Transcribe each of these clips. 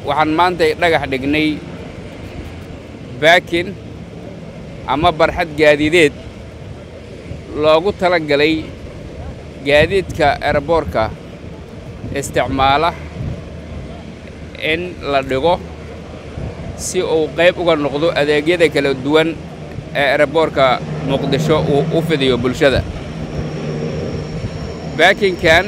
waxaan maantay dhagax dhignay baakin ama barxad gaadiideed loogu tala galay gaadiidka eraboorka isticmaala in la dhigo si uu qayb uga noqdo adeegyada kala duwan ee eraboorka muqdisho uu u fidiyo bulshada baakinkan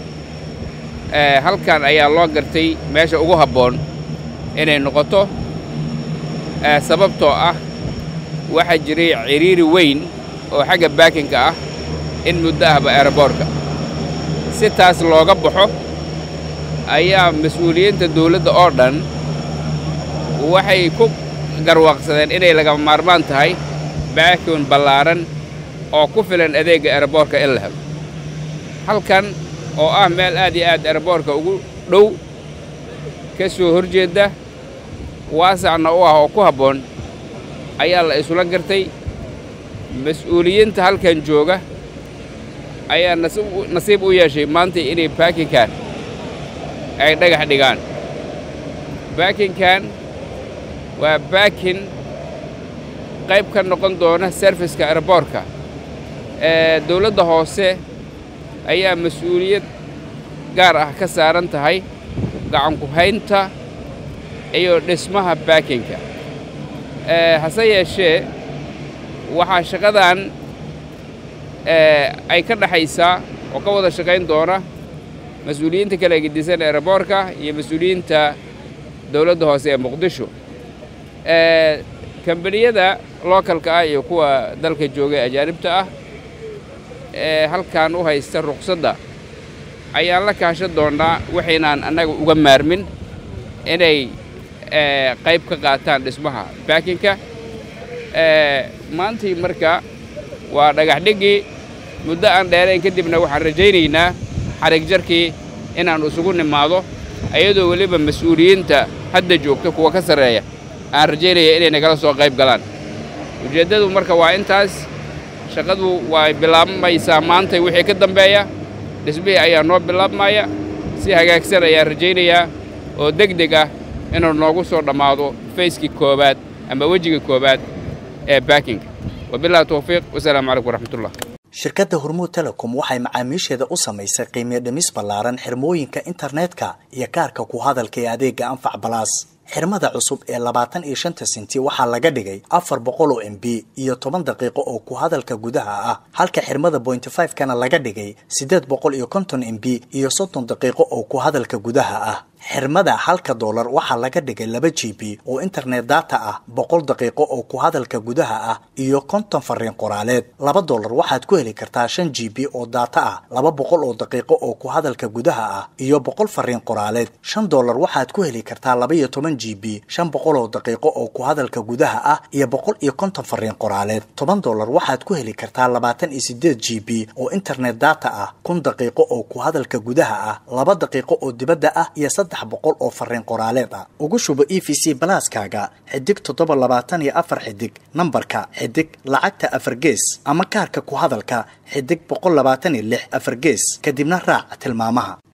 halkan ayaa loo gartay meesha ugu habboon inay noqoto sababtoo ah waxaa jiray cidhiiri weyn oo xagga baakinka ah in muddo ahba eraboorka si taas looga baxo ayaa mas-uuliyiinta dawladda oo dhan waxay ku garwaaqsadeen inay lagama maarmaan tahay baakin ballaaran oo ku filan adeegga eraboorka in la helo halkan oo ah meel aad iyo aad eraboorka ugu dhow ka soo hor jeedda waasacna u ah oo ku habboon ayaa la isula gartay mas-uuliyiinta halkan jooga ayaa nasiib u yeeshay maanta inay baakinkan ay dhagax dhigaan baakinkan waa baakin qayb ka noqon doona serviska eraboorka ee dawladda hoose ayaa mas-uuliyad gaar ah ka saaran tahay gacanku haynta iyo dhismaha baakinka hase yeeshee waxaa shaqadan ay ka dhexaysaa oo ka wada shaqayn doona mas-uuliyiinta kala gedisan eraboorka iyo mas-uuliyiinta dawladda hoose ee muqdisho kambaniyada lookalka ah iyo kuwa dalka jooga ee ajaanibta ah ee halkan u haysta ruqsadda ayaan la kaashan doonnaa waxaynaan annaga uga maarmin inay qayb ka qaataan dhismaha baakinka maantii marka waa dhagax dhiggii muddo aan dheerayn kadibna waxaan rajaynaynaa xarig jarkii inaan isugu nimaado ayadoo weliba mas-uuliyiinta hadda joogta kuwa ka sarreeya aan rajaynaya inay nagala soo qayb galaan ujeeddadu marka waa intaas shaqadu way bilaabmaysaa maantay wixii ka dambeeya dhismihii ayaa noo bilaabmaya si hagaagsan ayaan rajaynayaa oo deg deg ah inuu noogu soo dhammaado fayskii koowaad ama wejiga koowaad ee baakinka wabillahi tawfiiq wasalaamu calaykum waraxmatullah shirkadda hormuud telecom waxay macaamiisheeda u samaysay qiimiyo dhimis ballaaran xirmooyinka internetka iyo kaarka ku hadalka ee adeegga anfac balaas xirmada cusub ee labaatan iyo shanta senti waxaa laga dhigay afar boqol oo m b iyo toban daqiiqo oo ku hadalka gudaha ah halka xirmada bointy five kana laga dhigay siddeed boqol iyo konton m b iyo soddon daqiiqo oo ku hadalka gudaha ah xirmada halka doolar waxaa laga dhigay laba g b oo internet data ah boqol daqiiqo oo ku hadalka gudaha ah iyo konton fariin qoraaleed laba doolar waxaad ku heli kartaa shan g b oo data ah laba boqol oo daqiiqo oo ku hadalka gudaha ah iyo boqol fariin qoraaleed shan doolar waxaad ku heli kartaa laba iyo toban g b shan boqol oo daqiiqo oo ku hadalka gudaha ah iyo boqol iyo konton fariin qoraaleed toban doolar waxaad ku heli kartaa labaatan iyo sideed g b oo internet data ah kun daqiiqo oo ku hadalka gudaha ah laba daqiiqo oo dibadda ah iyo saddex boqol oo fariin qoraaleed ah ugu shubo e v c balaaskaaga xidig toddoba labaatan iyo afar xidig nambarka xidig lacagta afar gees ama kaarka ku hadalka xidig boqol labaatan iyo lix afar gees kadibna raac tilmaamaha